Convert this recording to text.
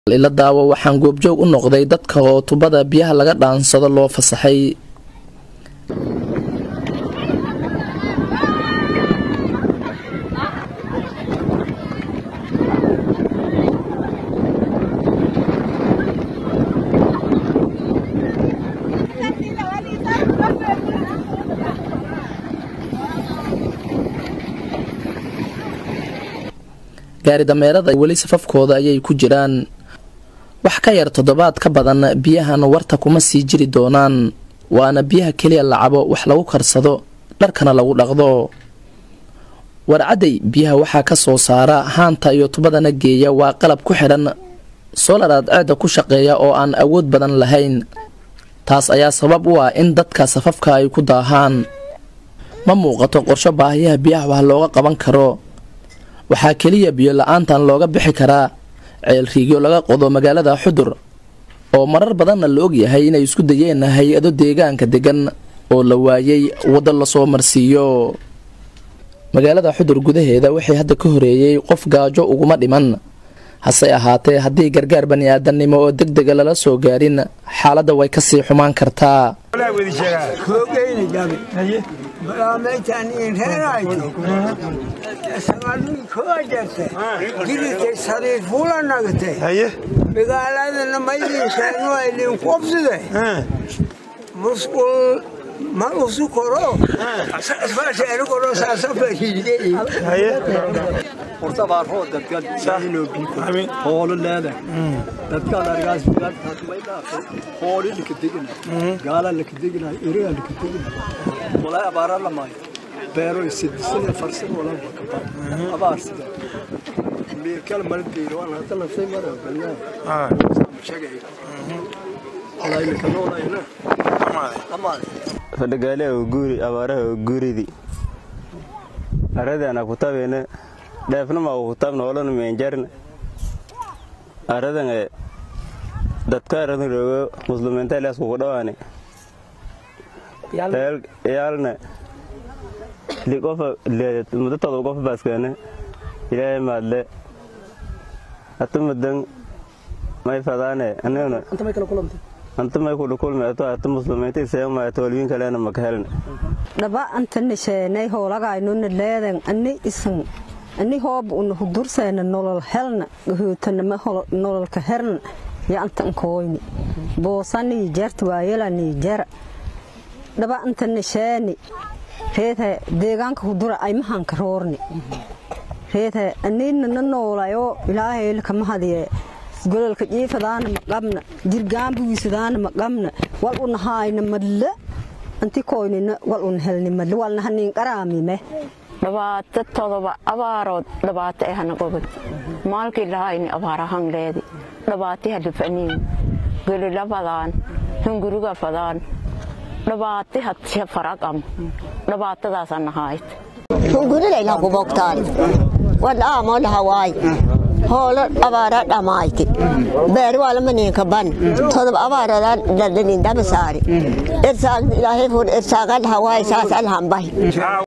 ila daawo waxaan goobjoog u noqday dadka oo tubada biyaha laga dhaansado loo fasaxay gaari dameerada weli safafkooda ayay ku jiraan wax ka yar toddobaad ka badan biyahan warta kuma sii jiri doonaan waana biyaha keliya la cabo wax lagu karsado dharkana lagu dhaqdo warcadday biyaha waxaa ka soo saara haanta iyo tubadana geeya waa qalab ku xidhan soolaraad ceedda ku shaqeeya oo aan awood badan lahayn taas ayaa sabab u ah in dadka safafka ay ku daahaan ma muuqato qorsho baahiyaha biyaha wax looga qaban karo waxaa keliya biyo la-aantan looga bixi karaa ceelriigyo laga qodo magaalada xudur oo marar badanna la ogyahay inay isku dayeen hay-ado deegaanka degan oo la waayay waddo lasoo marsiiyo magaalada xudur gudaheeda waxay hadda ka horeeyey qof gaajo uguma dhiman hase ahaatee haddii gargaar bani-aadannimo oo deg dega lala soo gaarin xaaladda way kasii xumaan kartaa magaaladana maydinsaanu idinku obside musqul ma usu koro saasanu koro saasafariidey horta baarhoo dadkan saahiloo biiko hoolo leedah dadkan argaas hooli lakadeginay gaala lakadeginay eriga lakadeginay walaa abaara lamaayo beero isidisane farsan walaa bakaba abaarsida meerkal maldeero waan hata lafsay mara balyaa shagay walaa ilakanoonayna amaade fadhagaaleha guuri abaaraha guuridi aradana kutabene dheefnama kutabna olana meenjarna aradan dadka aradan rogo muslimiinta ilaas kugu dhawaane yaalna liqofa mudatooda qofa baaskane ilaahay maadle hata mudan may fadaane anigana anta may kudha kulmeeto hata muslimiinta iseemaaya toolwiin kalena maka helna dhaba antana sheenay hoolagaynuna leedan ani isan ani hooba una hudurseena nolol helna gahootanama nololka herna ya antan kooyni boosanii jarta waayelanii jara dhaba antana sheeni reedhe deegaanka hudura aymahanka roorni reedhe aninana noolayo ilaahayla kama hadiye gololka jiifadaana maqabna jirgaambugiisadaana maqabna wal una haayna madla anti koynina wal un helni madla walna haniin qaraamime dhibaato todoba abaarood dhibaato eh hana qobad maalkii lahayni abaarahan leedi dhibaati hadifaniin gelila fadaan hunguriga fadaan dhibaati hadshe faraqam dhibaatadaasana haayt hungurilayla kubogtaali wadhaamoo dhahawaay hoolo abaara dhamayti beeri waalamaneenka ban todob abaaradaa dhadhanin daba saari irsaaq ilaahay fur irsaaqa dhahawaay saas alhambahi